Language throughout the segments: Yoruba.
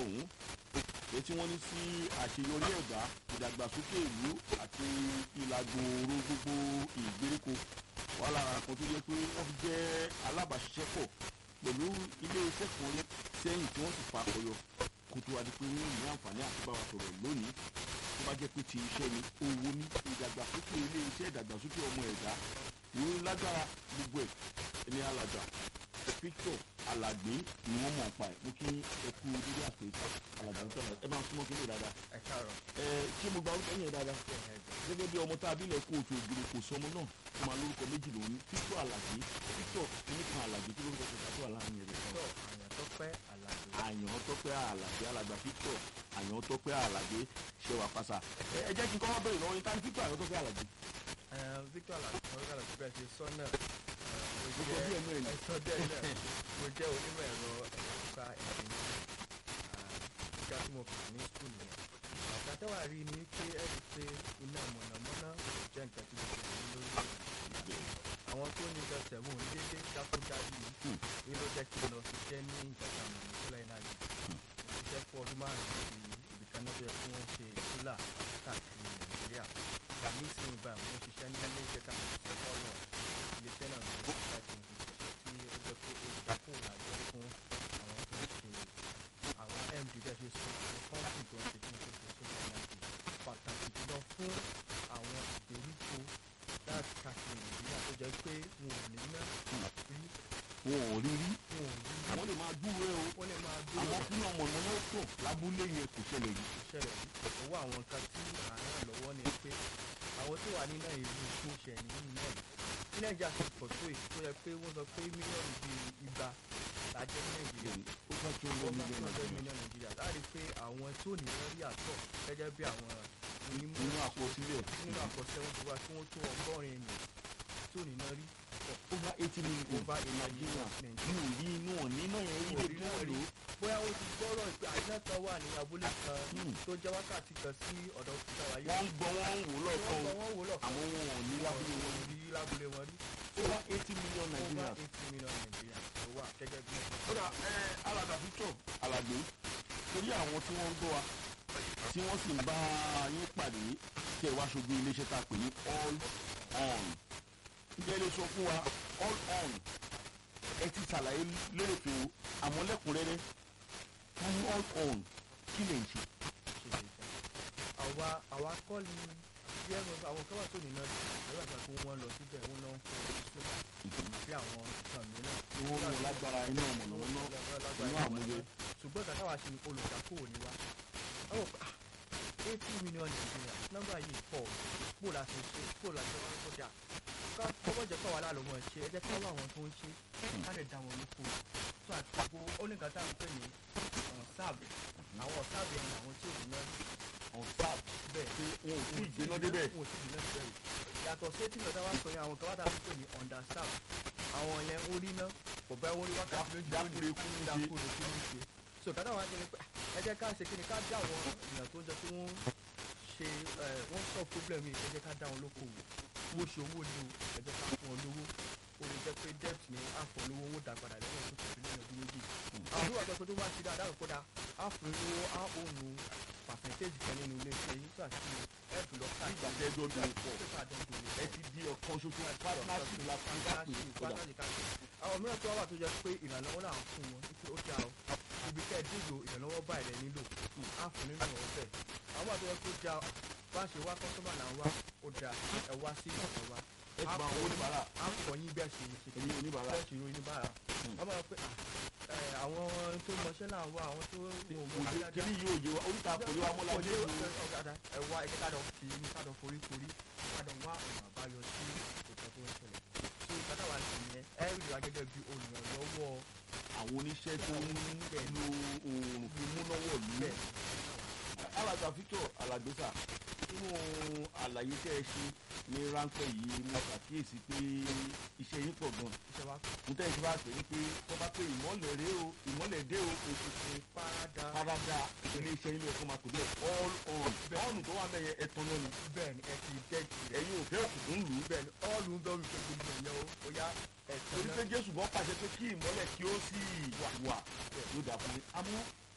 lọ́hùn-ún ètí wọ́n ní sí àṣeyọrí ẹ̀dá ìdàgbàsókè ìlú àti ìlàgbòòrò gbogbo ìgbèríko wà lára kan tó yẹ pé wọ́n fi jẹ́ alábàáṣiṣẹ́pọ̀ pẹ̀lú ilé iṣẹ́ kan sẹ́yìn tí wọ́n sì fa ọyọ kó tó wá di pé wọ́n ní àǹfààní àti bá wa sọ̀rọ̀ lónìí tó bá jẹ́ pé ti iṣẹ́ ni owó ní ìdàgbàsókè ilé iṣẹ́ ìdàgbàsókè ọmọ ẹ̀dá ìwé lágbára gbogbo ẹ̀ ní alàgbà Victor Alàgbé ni wọ́n mọ̀ pa ẹ̀ mú kí ẹ kú dídí àpèjọ alàgbà Victor ẹ máa súnmọ́ kí ní dáadáa ẹ káàárọ̀ ẹ ṣé mo gba orúkọ yẹn dáadáa gẹ́gẹ́ bí ọmọ tá a bí lẹ̀ kó oṣù ògiri kò sọmọ náà ó máa lórúkọ méjì lòun ní Victor Alàgbé Victor kìnnìkan Alàgbé tí lórúkọ kẹta tó wà láàrin ẹ̀rẹ̀ kan tó àyàn tó pẹ́ àlàyé àyàn tọ́pẹ́ àlàgbé alàgbà Victor àyàn tọ́pẹ́ àlàgbé ṣe wà pàṣà ẹ ẹ jẹ́ kí n kọ́ bẹ̀rẹ̀ lọ́wọ́ yín tá ní Victor àyàn tọ́pẹ́ àlàgbé. Victor Alàgbé ọ̀rọ̀ àlàgbé bẹ́ẹ̀ ṣe sọ náà mo Gbogbo bí ẹnu ẹ̀ ní. ẹ̀sọ́ díẹ̀ náà mo jẹ́ onímọ̀ ẹ̀rọ ẹ̀ka ẹ̀sìn gíga tí mo kà ní skul yẹn ọ̀gá tẹ́wà rí ni pé ẹ rí pé iná mọ̀nàmọ́ná kò jẹ́ nǹkan tí mo kà ní lórí àwọn tó ní ìjọsẹ̀ wọn ò ní dédé dákúdájú Hmm. èyí ló jẹ́ kí n lọ ṣiṣẹ́ ní ìjọba àmọ̀ ní solar energy mo ṣiṣẹ́ fún ọdún márùn-ún sí ibìkan náà tó yẹ kí wọ́n ṣe solar káàkiri nàìjíríà ìgbà mí sí ìgbà mo ṣiṣẹ́ ní ilé iṣẹ́ káàkiri ṣiṣẹ́ fọ́ọ̀nù iléeṣẹ́ náà ní ìgbà tí mo fi ṣiṣẹ́ tí ó jẹ́ pé ó jẹ́ kó làjọ fún àwọn tó ń ṣe àwọn md bẹ́ẹ̀ ṣe sọ àwọn kọ́ńtì tó ń ṣe tí wọ́n ṣe solar energy pàtàkì jùlọ fún àwọn ìgbèríko láti káàkiri nàìjíríà tó jẹ́ pé wọn ò ní ná rí wọn ò rí rí wọn ò ní rí àwọn lè máa dúró ẹ o wọ́n lè máa àwọn dúró fún ọmọ náà wọ́n pọ̀ lábúlé yẹn kò ṣẹlẹ̀ rí. ìṣẹ̀lẹ̀ owó àwọn nǹkan tí à ń ràn lọ́wọ́ ni pé àwọn tó wà nínú ìlú tó ṣẹ̀ nínú náà yìí ní nàìjíríà ti pọ̀ tó èyí tó yẹ pé wọ́n sọ pé mílíọ̀nù bíi igba lájẹ́ ní nàìjíríà ó bá tí ó lọ wọ́n bá nílé tó ọjọ́ nàìjíríà mílíọ̀nù nàìjíríà láti pé àwọn tó ní wọ́n rí àtọ̀ gẹ́gẹ́ bí àwọn onímọ̀ nínú àkọsílẹ̀ nínú àkọsẹ́ wọn ti wá tí wọ́n tó ọgọ́rin ènìyàn tó ní náà rí over eighty million over in Nigeria Nigeria. mi ò rí inú ọ̀ nínú ẹ̀ rí Wọn ò débi rí náà náà lò rí. bóyá ó ti gbọ́rọ̀ pé àìsàn kan wà ní abúlé kan Hmm. tó jẹ́ wákàtí kan sí ọ̀dọ̀ kúta wáyé wọ́n ń gbọ́ wọ́n ń wò lọ́kàn wọ́n o wọ́n wò lọ́kàn àwọn wọn ò ní lábúlé wọn rí lábúlé wọn rí over eighty million over Nigerians. eighty million Nigeria tó wà gẹ́gẹ́ bí kódà ẹ alàgbà Victor Alàgbé torí àwọn tí wọ́n ń gbọ́ wa tí wọ́n sì ń bá yín pàdé tí ẹ wá ṣojú iléeṣẹ́ tá a pè ní all on ǹjẹ́ lè sọ fún wa all on ẹ ti ṣàlàyé lérò pé o àmọ́ lẹ́kùnrẹ́rẹ́ ká ní all on kí lè ṣe. ṣe lè jẹ́ àwa àwa kọ́ ni bí ẹnu àwọn kan wà tó nínú ẹ̀rọ àgbà tó wọ́n lọ síbẹ̀ wọ́n lọ ń fọ ìṣúná bí àwọn nǹkan mìíràn owó wọn lágbára iná mọ̀nàmọ́ná inú àmúyẹ. ṣùgbọ́n kàtà wá sí olùdákòwò ni wá àwọn pé ah eighty million Nigeria nọ́mbà yìí pọ̀ pò láti ṣe pò láti wọ́n kọjá ká kọ́kọ́ jẹ́ káwa láàlọ́ wọn ṣe ẹ jẹ́ káwa àwọn tó ń ṣe ká lè dá wọn lóko tó àti gbogbo ó ní kàtà ń pè ní ọ̀n sáàbì àwọn ọ̀sáàbì ẹ̀yìn àwọn tí ò ní náà on tap bẹ́ẹ̀ pé wọn ò tí ì gbéná débẹ̀. wọn ò tí ì gbéná débẹ̀ yàtọ̀ sí tí lọ́dá wá sọ yẹn àwọn kan wá dàbí pé ní understaff àwọn yẹn ó rí ná kò bá wọn rí wákàtí méjì dákúre kú ní ṣe. dákúre kú ní ṣe so kàtà wá jẹ́ pé ẹ jẹ́ ká ṣe kí ni ká dá àwọn èèyàn tó jẹ́ pé wọ́n ṣe ẹ wọ́n sọ problem yìí ẹ jẹ́ ká dá wọn lókòwò owó ṣe owó ni o ẹ jẹ́ ká fún wọn lówó o lè jẹ́ pé debt ni àfọ̀ lówó owó dá padà lẹ́yìn tó tẹ̀lé ní ọdún méjì àwọn tó wà pé tó bá ṣe dáadáa kó dáa àfọ̀ lówó á òun percentage kan nínú ilé iṣẹ́ yìí tó àti ẹ̀fù lọ ká nígbà tẹ́ ẹjọ́ dùn pọ̀ tó ká dẹ́gbò ní ẹ ti di ọ̀kan ṣoṣo partnership la fi ń pè kódà. àwọn mìíràn tó wá wà tó jẹ́ pé ìrànlọ́wọ́ náà fún wọn wípé ó dáa o ibi kẹ́ ẹ̀ dìgbò ìrànlọ́wọ́ báyìí lẹ nílò á fún nínú ọ̀rọ̀ bẹ́ẹ̀ àwọn àti wọn tó dáa bá ṣe wá kọ́sọ́mà là ń wá ó dáa ẹ wá sí ọ̀dọ̀ wa ẹ ti bá àwọn oníbàárà á kọ́ yín bí ẹ ṣe ṣe ẹ̀yin oníbàárà bẹ́ẹ̀ ṣe ròyìn bára wọ́n máa pẹ́ àwọn tó mọṣẹ́ náà wá àwọn tó òye kìíní yóò yé wa oríta kò yé wa mọ́lá ọdẹ jẹ́ ìlú. ẹ wá ẹ ká lọ fi ní ká lọ forí forí ká lọ wá ọ̀nà àbáyọ sí ìkọ̀ tó ń ṣẹlẹ̀ so ìkàtà wa sì yẹn ẹ rí wa gẹ́gẹ́ bí olùrànlọ́wọ́ àwọn oníṣẹ́ tó ń lo oòrùn fi mú lọ́wọ́ lù ú. bẹ́ẹ̀ alàgbà Victor Alàgbésà nínú àlàyé tẹ́ ẹ ṣe ní ráńpẹ́ yìí mo ṣàkíyèsí pé iṣẹ́ yín pọ̀ gan. iṣẹ́ wa mo tẹ́ ẹ ti bá pè é pé tó bá pé ìmọ̀lẹ̀ rèé o ìmọ̀lẹ̀ dé o ètò ṣe parada parada ilé iṣẹ́ ilé ẹ̀kọ́ máa pè bẹ́ẹ̀ all on ọ̀nù tó wà bẹ́ẹ̀ yẹn ẹ̀tàn náà ni bẹ́ẹ̀ ni ẹ ti dẹ́ẹ̀tì rẹ̀ ẹ̀yin ò fẹ́ òkùnkùn lù ú. bẹ́ẹ̀ ni ọ́ọ̀lù ń bẹ́ẹ̀ wípé gbogbo ìyẹn o ó yá ẹ̀tọ́ torí náà pé Jésù gan pàṣẹ pé kí ìmọ̀lẹ̀ kí ó sì wà yóò dà fún mi. àmọ́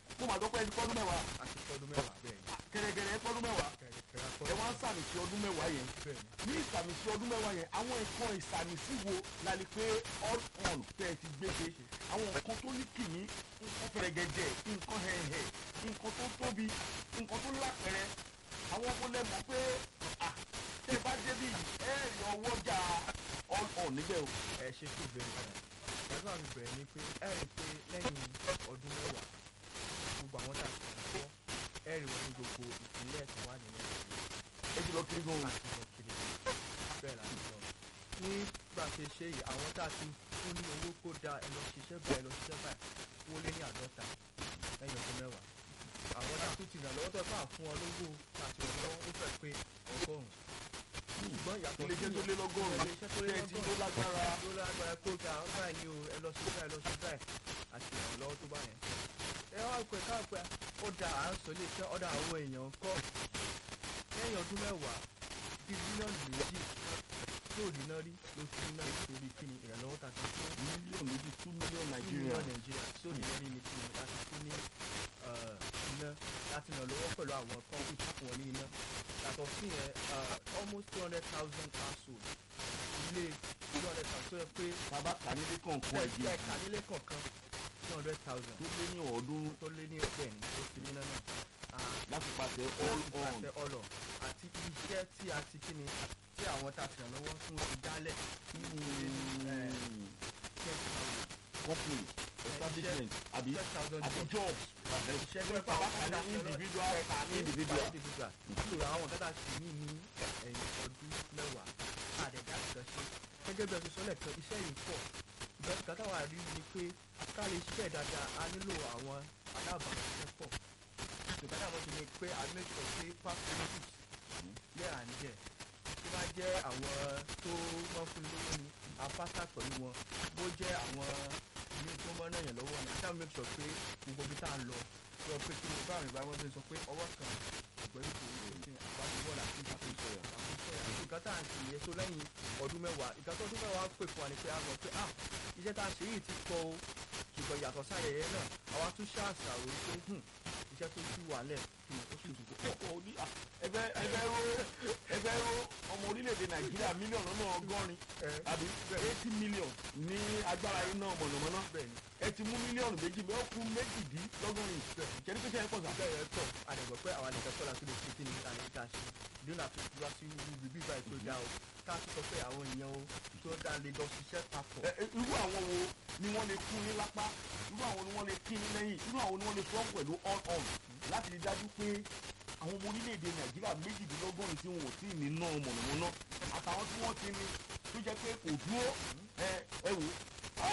mo máa dọ́pẹ́ ẹni pọ́dún mẹ́wàá àti ọdún mẹ́wàá bẹ́ẹ̀ ni kẹ̀rẹ̀kẹ̀rẹ̀ pọ́dún mẹ́wàá kẹ̀kẹ́ ẹ wá ń sàmì sí ọdún mẹ́wàá yẹn bẹ́ẹ̀ ni ní ìsàmì sí ọdún mẹ́wàá yẹn àwọn nǹkan ìsàmì sí wo la lè pé all on tẹ́ ẹ ti gbé ṣe àwọn nǹkan tó ní kìíní nǹkan fẹ̀rẹ̀gẹ̀dẹ̀ nǹkan hẹ̀hẹ̀ nǹkan tó tóbi nǹkan tó lápẹ̀rẹ̀ àwọn ọmọ lẹ mọ̀ pé ah tẹ́ ẹ bá débi ẹ rí ọwọ́jà all on níbẹ̀ o. ẹ ṣe tó bẹ̀rẹ̀ padà pẹ̀lú àmì bẹ̀rẹ̀ ni pé ẹ rí i pé lẹ́yìn ọdún mẹ́wàá gbogbo àwọn tá a ti kọ́ ẹ rí wọn ní gbogbo ìpínlẹ̀ tó wà nínú ẹ ti lọ kiri gan o. àti lọ kiri bẹ́ẹ̀ la ti lọ. nígbà tí ṣe yìí àwọn tá a ti fún ní owó kó da ẹ lọ ṣiṣẹ́ báyìí ẹ lọ ṣiṣẹ́ báyìí wọ́n lé ní àádọ́ta lẹ́yìn ọdún mẹ́wàá. àwọn tá a tún ti ràn lọ́wọ́ tó ẹ fà fún ọ lówó tá a ti ràn lọ́wọ́ ó fẹ́ pé ọgọ́rùn-ún. ṣùgbọ́n ìyàtọ̀ ilé iṣẹ́ tó lé lọ́gọ́rùn-ún ilé-iṣẹ́ tó lé tẹ́ ẹ ti ló lọ́gọ́rùn-ún lágbára. ló lágbára kó ga àwọn báyìí ni o ẹ lọ sí báyìí lọ sí báyìí àti ìrànlọ́wọ́ tó bá yẹn. ẹ wá pẹ káàpẹ ó da à ń sọ ilé iṣẹ́ ọ̀dà àwọn èèyàn kọ́ lẹ́yìn ọdún mẹ́wàá bíi bílíọ̀nù méjì yóò rí náà rí ló fi náà nítorí kíni ìrànlọ́wọ́ ta ti fún mílíọ̀nù méjì two million nàìjíríà nàìjíríà. nàìjíríà tí ò ní lórí ní kíni láti fún ní eh, iná láti ràn lọ́wọ́ pẹ̀lú àwọn kọ́ńtù tó fún wọn ní iná yàtọ̀ sí yẹn eh, almost two hundred thousand household ilé two hundred thousand tó yẹ pé bàbá kànílé kọ̀ọ̀kan ẹgbẹ́ ẹ̀jẹ̀ kànílé kọ̀ọ̀kan two hundred thousand tó lé ní ọ̀ọ́dún tó lé ní ọgbẹ́ ní tó fi níná náà Ah, láti pàṣẹ all on. àtẹ ọlọ àti iṣẹ́ tí a ti kíni tí àwọn tá a ti ràn lọ́wọ́ fún ti dálẹ̀ Mm. company establishment àbí ten thousand àbí jobs jobs iṣẹ́ pé bàbá kan ní individual individual individual nítorí àwọn kẹta sì ní ní ẹ̀yìn ọdún mẹ́wàá àdẹ̀dá kan ṣe gẹ́gẹ́ bí ẹ ti sọ lẹ́ẹ̀kan iṣẹ́ yìí pọ̀ ìgbà tí kátà wà rí ni pé ká lè ṣiṣẹ́ dáadáa a nílò àwọn alábàáṣiṣẹ́ pọ̀ ìgbà táwọn ti ní pé a make sure pé facilities lẹ́ à ń jẹ́ tó bá jẹ́ àwọn tó wọ́n fún lówó ni a pátá pẹ̀lú wọn bó jẹ́ àwọn ilé tó mọ́ náà yẹn lọ́wọ́ ni a ṣáà make sure pé gbogbo ibi tá a lọ sọ pé kí ni báwọn ìgbà wọn ti sọ pé ọwọ́ kan ọ̀gbẹ́rì kò ní ṣe àbájúbọ̀ láti ṣàkóso ẹ̀ àkóso ẹ̀ nǹkan tá à ń ṣe yẹn tó lẹ́yìn ọdún mẹ́wàá nǹkan tó ọdún mẹ́wàá pè fún wa ni pé a mọ̀ pé ah iṣẹ́ tá a ṣe yìí ti pọ̀ o ṣùgbọ́n yàtọ̀ sáyẹyẹ náà àwa tún ṣàṣàrò pé hmm, iṣẹ́ tó ti wà lẹ̀ kí ni ó sì tún pọ̀. Ó ní, ah, ẹgbẹ́ ẹgbẹ́ ró ẹgbẹ́ ró ọmọ orílẹ̀-èdè nàìjíríà mílíọ̀nù lọ́nà ọgọ́rin àbí eighty million ní agbára iná mọ̀nàmọ́ná bẹ́ẹ̀ ni ẹ ti mú mílíọ̀nù méjì bẹ́ẹ̀ ó kú méjìdínlọ́gọ́rin ìṣẹ́ni pé sẹ́yìn pọ̀ sá. bẹ́ẹ̀ yẹn tọ̀ àdẹ̀gbọ́ pé àwọn àlejò sọ́la tó lè ṣe kí ni ìlànà ìta ṣe ìdúnà tó wá sí ibi bíbá ètò ìdá o ká tó sọ pé àwọn èèyàn o tó dá lè lọ ṣiṣẹ́ papọ̀. Ẹ, ẹ, irú àwọn wo ni wọ́n lè kún ní lápá irú àwọn ni wọ́n lè kín ní lẹ́yìn irú àwọn ni wọ́n lè sọ́ pẹ̀lú all on láti rí dájú pé àwọn ọmọ orílẹ̀-èdè nàìjíríà méjìdínlọ́gọ́rin tí wọn ò tí ì ní ná mọ̀nàmọ́ná àtàwọn tí wọ́n ti ní tó jẹ́ pé kò dúró ẹ ẹ wò ó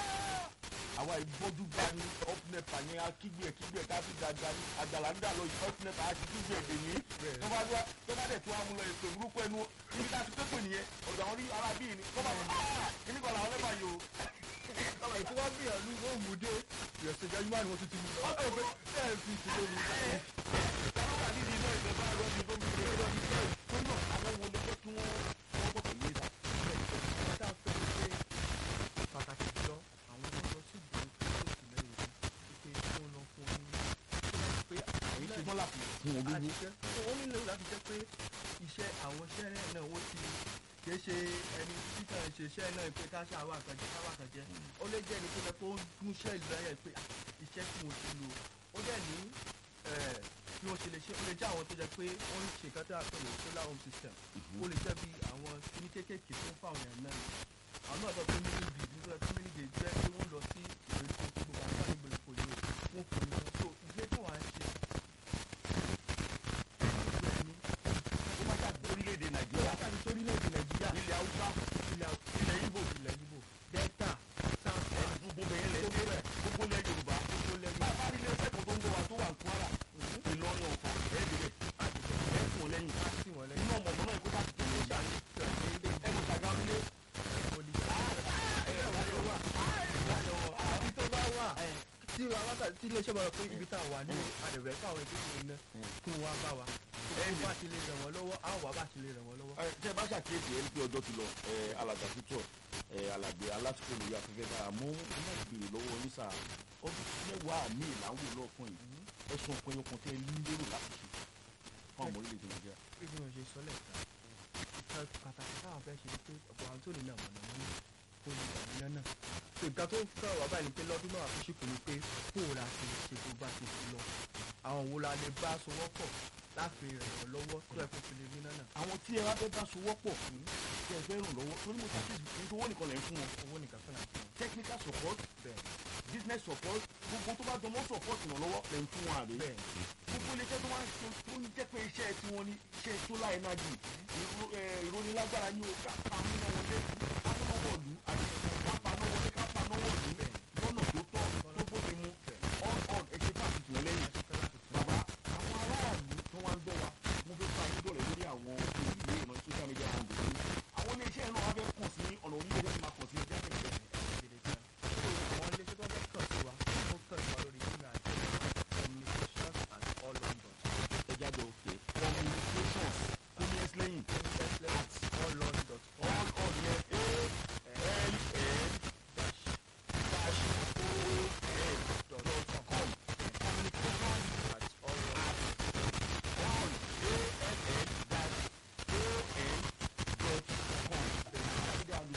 àwa ìbọ́jú bá ní ọ́pnẹ́pà ní akígbe ẹ̀ kígbe ẹ̀ ká fi dàgbà ní àgbàlá ń dà lọ yìí ọ́pnẹ́pà á ti kígbe ẹ̀ dèmí tó bá dé tó bá dẹ̀ tó wá mú lọ ètò ìburúkú ẹnu ibi tá a ti pépè nìyẹn ọ̀dọ̀ àwọn ará bíi ni tó bá dé kíní kan làwọn lẹ́bàá yìí o ọmọ ètò wọn gbìyànjú ó mú dé ìrẹsì ìjọba yìí wà ní wọn tún ti mú lọ. ọ̀sẹ̀ pé bẹ́ẹ̀ fi ti lórí àwọn wà nídìí iná ìjọba ẹ̀rọ ti tó mi lé lọ ní bẹ́ẹ̀ tó náà àwọn wo ló jẹ́ kí wọ́n wọ́n gbọ́ pẹ̀lú ìta. tá a fẹ́ pé pàtàkì jùlọ àwọn ọmọ lọ sí ìgbìmọ̀ tó sì lẹ́yìn rẹ̀ pé kí wọ́n lọ fún un pé èyí ti gbọ́n láti fún wọn lówó. àṣìṣe tó wọ́n nílò láti jẹ́ pé iṣẹ́ àwọn iṣẹ́ náà wọ́n ti kìí ṣe ẹni tí kàn ṣe iṣẹ́ náà pé ká ṣe àwọn àkànjẹ káwá àkànjẹ ó lè jẹ́ ẹni tó lẹ pé ó ń múṣẹ́ ìlú ẹ̀yẹ pé ah, iṣẹ́ tí mo ti lò ó dẹ̀ ní eh, bí wọ́n ṣe lè ṣe ó lè jẹ́ àwọn tó jẹ́ pé wọ́n ń ṣe nǹkan tó yà pé lè solar home system ó lè jẹ́ bí àwọn kíní kéékèèké tó ń fáwọn èèyàn náà àwọn náà sọ pé mílí bì nígbà tí mílí bì jẹ́ pé wọ́n lọ sí ìgbèríko tí gbogbo àwọn àgbà ìgbèríko yìí wọ́n fún un so ilé tó wà ń ṣe ìgbẹ́ni ó má jáde orílẹ̀-èdè nàìjíríà látàrí sórílẹ̀-èdè nàìjíríà ilẹ̀ haúsá ilẹ̀ ilẹ̀ ibo ilẹ̀ Ìgbò delta south ẹ̀ gbogbo bẹ̀yẹn lẹ̀ Gbogbo ẹ̀. gbogbo lẹ̀ yorùbá gbogbo lẹ́yìn bàbá rí ilé ẹ̀kọ́ tó ń gbọ́ wa tó wà ní kwara ìlọrin ọ̀fà ẹ̀ẹ́dẹ̀rẹ̀ àdìgbò ẹ̀fọn lẹ́yìn láti wọ̀n lẹ́yìn iná ọmọ náà ìkó bá ti tẹ̀lé ìjà ní ẹ̀kọ́ sàgámúlé tí wàá wá tí iléeṣẹ́ bá rọ pé ibi tá a wà ní àdẹ̀rẹ̀ káwọn ìdíje iná kí wọ́n wá bá wa Ẹ̀yin. bá ti lè ràn wọ́n lọ́wọ́ á wà bá ti lè ràn wọ́n lọ́wọ́. ẹ tẹ bá ṣàkíyèsí ẹni pé ọjọ́ ti lọ ẹ alàgbà títọ̀ ẹ alàgbé alásìkò lórí afẹ́fẹ́ dára mọ́ ẹ má béèrè lọ́wọ́ yín sáà ọdún mẹ́wàá mi ìlàwọ̀ lọ́ọ̀kan yìí ẹ̀sùn ọ̀pẹ̀yọkàn tẹ ní lérò láti ṣe fún àwọn orílẹ̀-èdè nàìjíríà. bí mo ṣe sọ lẹ́ẹ̀kan ìkan pàtàkì táwọn fẹ́ ṣe ni pé ọ̀pọ̀ àwọn tó lè nà mọ̀nà mọ́nà kó lè wà nínú náà. tó nǹkan tó kọ́ wà báyìí ni pé lọ́dún náà fi ṣìkò ni pé kó o ra ti ṣe tó bá ti fi lọ. àwọn wo la lè bá sowọ́ pọ̀ láti ràn wọ́n lọ́wọ́ tó ẹ̀ fún fi lè rí náà náà. àwọn tí ẹ bá fẹ́ bá sowọ́ pọ̀ fún tí ẹ fẹ́ ràn lọ́wọ́ torí mo ṣàkíyèsí kí n tó owó nìkan lẹ̀ ń fún wọn owó nìkan fún àti wọn. technical support bẹ́ẹ̀ business support gbogbo tó bá jọmọ́ support ìrànlọ́wọ́ lẹ̀ ń fún wọn àbí. bẹ́ẹ̀ gbogbo iléeṣẹ́ tó wá ń ṣe tó ń jẹ́ pé iṣẹ́ tí wọ́n ní iṣẹ́ solar energy ìró- ẹ, ìrónilágbára ní o ká pa amúná wọlé amúnáwọ̀lú àti ká pa náà wọlé ká pa náà wọ̀lú lọ́nà tó tọ́ tó bóde mu on on ẹ ṣe fáàkì tì wọ́n lẹ́yìn. bàbá àwọn aráàlú tó wá ń gbọ́ wa mo fẹ́ fa yín dọ̀rẹ́ lórí àwọn ìwé ìmọ̀ social media handle yìí àwọn iléeṣẹ́ náà wá fẹ́ kàn sí ọ̀nà orílẹ̀-èdè tí máa kàn sí ẹjẹ́ àtẹ̀jẹ́ àwọn iléeṣẹ́ tó fẹ́ kàn sí wa ó kàn sí wa lórí email communications at all london ẹjẹ́ àjọ òkè communications kó ní ẹsẹ̀ lẹ́yìn at all london dot com all on yẹn a l n dash dash o n dot dot com communications at all london. on a l n dash o n dot com. Ìdá àlùfáà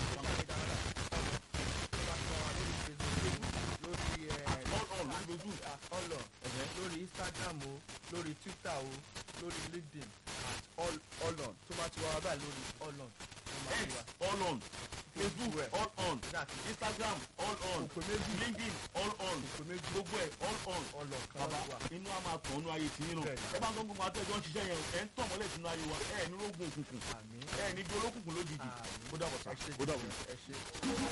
all on lórí Facebook. ọlọ lórí instagram o lórí twitter o lórí linkedin at all ọlọ tó bá ti wá wá báyìí lórí ọlọ tó máa X ti wá. all on Facebook all on Instagram all on Òpè méjì. LinkedIn all on Òpè méjì. gbogbo ẹ̀ all on. ọlọ kan bàbá wà. inú a máa tàn ọ́nú ayé tí yín nù Bẹ́ẹ̀ni. ẹ bá ń tọ́ gbogbo àtẹ́jọ́ ń ṣiṣẹ́ yẹn ẹ̀ ń tàn mọ́lẹ̀ sínú ayé wa ẹ̀ ní rógùn òkùnkùn àmì ẹ̀ ní di olókùnkùn lójijì àmì ó dàbọ̀ sá ẹ ṣe ó dàbọ̀. ẹ ṣe.